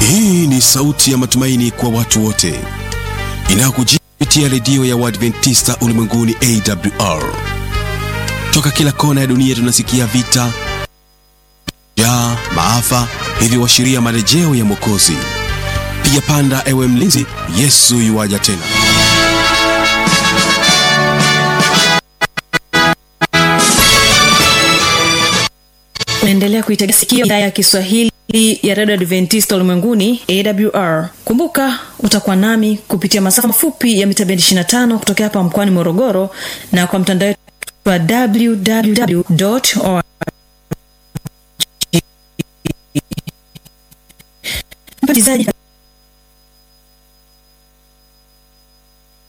Hii ni sauti ya matumaini kwa watu wote inayokujia kupitia redio ya Waadventista ulimwenguni AWR. Toka kila kona ya dunia tunasikia vita, njaa, maafa, hivyo washiria marejeo ya Mwokozi. Piga panda, ewe mlinzi, Yesu yuwaja tena. unaendelea kuitegea sikio idhaa ya kiswahili ya redio adventista ulimwenguni awr kumbuka utakuwa nami kupitia masafa mafupi ya mita bendi 25 kutokea hapa mkoani morogoro na kwa mtandao wetu wa www msikilizaji